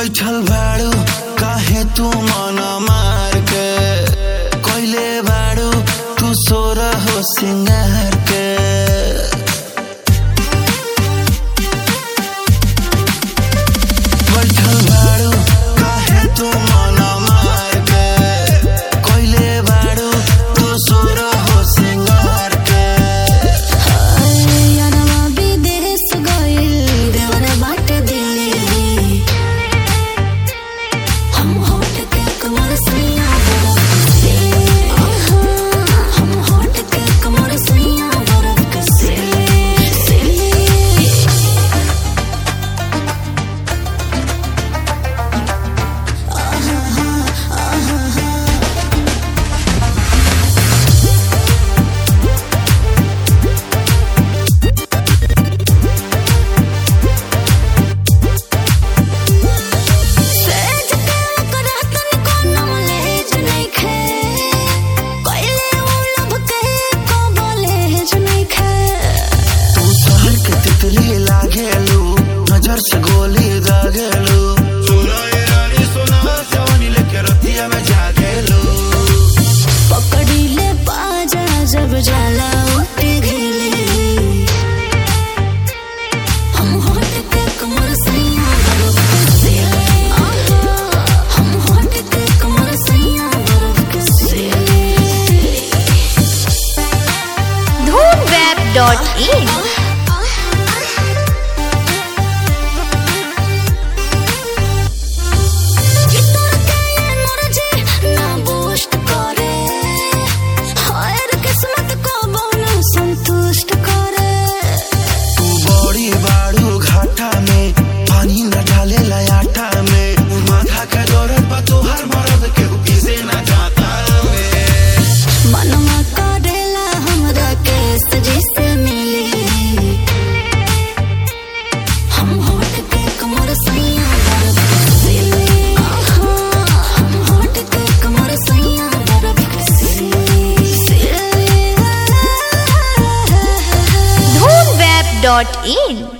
बैठल बाड़ू काहे तू मन मार के कोइले बाड़ू तू सोर हो सिंगार के बैठल बाड़ू काहे तू मन मार के कोइले बाड़ू तू सोर हो सिंगार के यारवा विदेश गइल देवर बाटे दिल्ली हम होट के कमर सैया बरफ से हम होट के कमर सैया बरफ से से सेज के करतन कोनो लेज नइखे कइले उ लब के को बोलेज नइखे तू शहर के तितली लागेलू नजर से गोली दागेलू सुना ये रानी सुना जवानी लेके रतिया में जागेलू पकड़ी ले बाजा जब जाला उठे घेले हम होट के कमर सैया बरफ से हम होट के कमर सैया बरफ से धूमवेब.in संतुष्ट करे तू बड़ी बाड़ू घाटा में पानी न डाले लयाटा में माथा के दौरत बा तोहर मरद के पीछे न जाता में मनवा करेला हमरा केस जिसे मिली हम होट के कमर सैया बरफ से हम होट के कमर सैया बरफ से धूमवेब.in